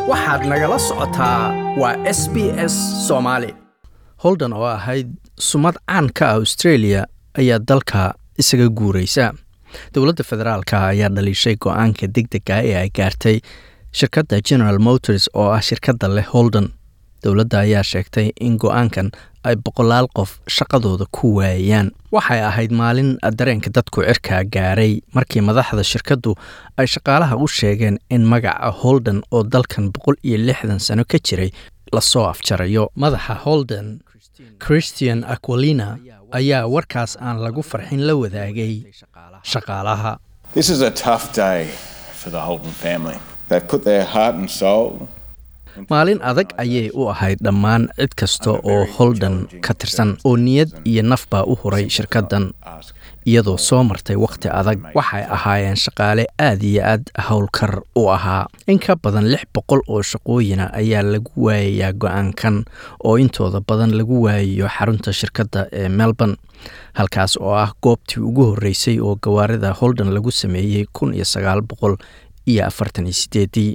waxaad nagala socotaa waa s b s soomaali holden oo ahayd sumad caan ka ah australia ayaa dalka isaga guuraysa dowladda federaalka ayaa dhaliishay go-aanka deg dega ee ay gaartay shirkadda general motors oo ah shirkadda leh holden dowladda ayaa sheegtay in go-aankan ay boqolaal qof shaqadooda ku waayaan waxay ahayd maalin dareenka dadku cirkaa gaaray markii madaxda shirkaddu ay shaqaalaha u sheegeen in magaca holden oo dalkan boqol iyo lixdan sano ka jiray lasoo afjarayo madaxa holden christian aquilina ayaa warkaas aan lagu farxin la wadaagay shaqaalaha This is a tough day for the Holden family. They've put their heart and soul. maalin adag ayay u ahayd dhammaan cid kasta oo holden ka tirsan oo niyad iyo nafbaa u huray shirkaddan iyadoo soo martay wakhti adag waxay ahaayeen shaqaale aad iyo aad howlkar u ahaa in ka badan lix boqol oo shaqooyina ayaa lagu waayayaa go-aankan oo intooda badan lagu waayayo xarunta shirkadda ee melbourne halkaas oo ah goobtii ugu horreysay oo gawaarida holden lagu sameeyey kun iyo sagaal boqol iyo afartan iyo sideedii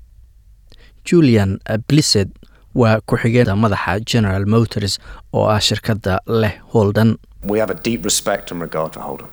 julian blissed waa ku-xigeenka madaxa general motors oo ah shirkadda leh holden We have a deep respect and regard for Holden,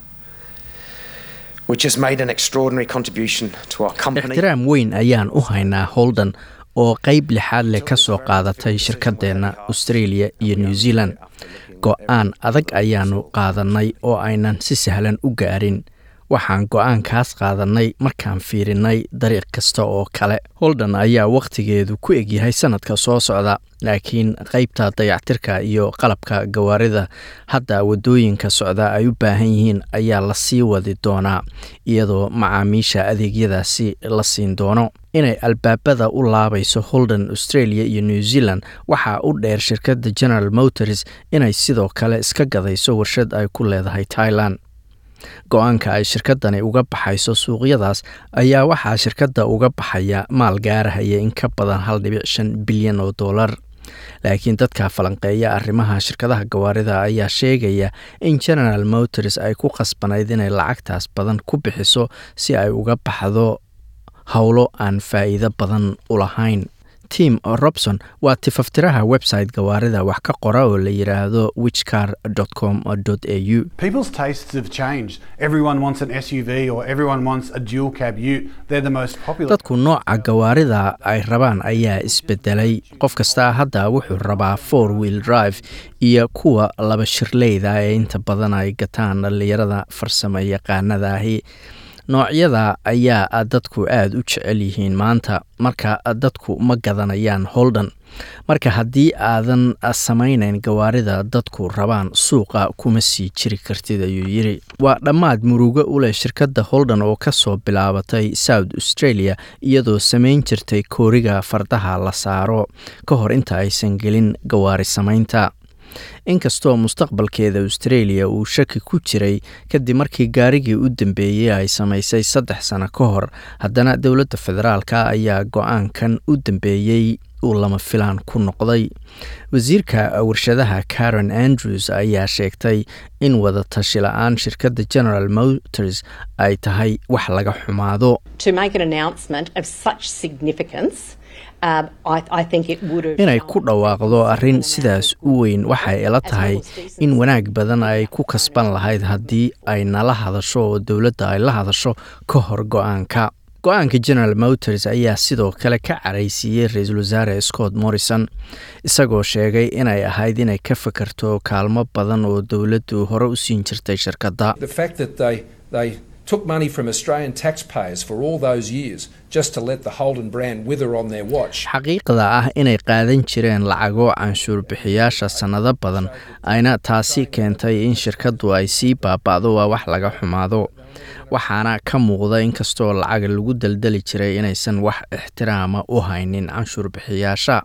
which has made an extraordinary contribution to our company. ixtiraam weyn ayaan u haynaa holden oo qeyb lixaad leh ka soo qaadatay shirkadeenna australia iyo new zealand go-aan adag ayaanu qaadanay oo aynan si sahlan u gaarin waxaan go-aankaas qaadanay markaan fiirinay dariiq kasta oo kale holden ayaa wakhtigeedu ku egyahay sanadka soo socda laakiin qeybta dayactirka iyo qalabka gawaarida hadda wadooyinka socda ay u baahan yihiin ayaa la sii wadi doonaa iyadoo macaamiisha adeegyadaasi la siin doono inay albaabada u laabayso holden australia iyo new zealand waxaa u dheer shirkadda general motors inay sidoo kale iska gadayso warshad ay ku leedahay thailand go-aanka ay shirkaddani uga baxayso suuqyadaas ayaa waxaa shirkadda uga baxaya maal gaarahaya in ka badan hal dhibic shan bilyan oo dollar laakiin dadka falanqeeya arrimaha shirkadaha gawaarida ayaa sheegaya in general motors ay ku khasbanayd inay lacagtaas badan ku bixiso si ay uga baxdo howlo aan faa'iido badan u lahayn tim robson waa tifaftiraha website gawaarida wax ka qora oo la yidhaahdo wichcar com au People's tastes have changed. Everyone wants an SUV or everyone wants a dual cab ute. They're the most popular. dadku nooca gawaarida ay rabaan ayaa isbedelay qof kastaa hadda wuxuu rabaa four wheel drive iyo kuwa laba shirleyda ee inta badan ay gataan dhallinyarada farsamo yaqaanada ahi noocyada ayaa dadku aada u jecel yihiin maanta marka dadku ma gadanayaan holden marka haddii aadan samaynayn gawaarida dadku rabaan suuqa kuma sii jiri kartid ayuu yiri waa dhammaad murugo u leh shirkadda holden oo ka soo bilaabatay south australia iyadoo samayn jirtay kooriga fardaha la saaro ka hor inta aysan gelin gawaari samaynta inkastoo mustaqbalkeeda australia uu shaki ku jiray kadib markii gaarigii u dambeeyey ay samaysay saddex sano ka hor haddana dowladda federaalka ayaa go-aankan u dambeeyey uu lama filaan ku noqday wasiirka warshadaha karen andrews ayaa sheegtay in wada tashi la-aan shirkadda general motors ay tahay wax laga xumaado to make an announcement of such significance, um, I, I think it would have. inay ku dhawaaqdo arrin sidaas u weyn waxay ila tahay in wanaag badan ay ku kasban lahayd haddii ay nala hadasho oo dowladda ay la hadasho ka hor go-aanka go-aanka general motors ayaa sidoo kale ka caraysiiyey ra-iisul wasaare scott morrison isagoo sheegay inay ahayd inay ka fakarto kaalmo badan oo dowladdu hore u siin jirtay shirkadda The fact that they, they took money from Australian taxpayers for all those years just to let the Holden brand wither on their watch. xaqiiqda ah inay qaadan jireen lacago canshuur bixiyaasha sannado badan ayna taasi keentay in shirkaddu ay sii baaba'do waa wax laga xumaado waxaana ka muuqda inkastoo lacag lagu daldali jiray inaysan wax ixtiraama u haynin canshuur bixiyaasha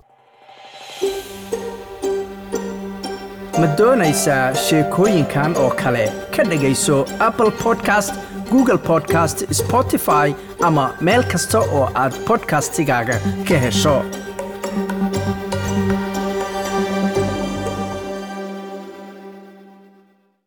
ma doonaysaa sheekooyinkan oo kale ka dhegayso apple podcast google podcast spotify ama meel kasta oo aad podcastigaaga ka hesho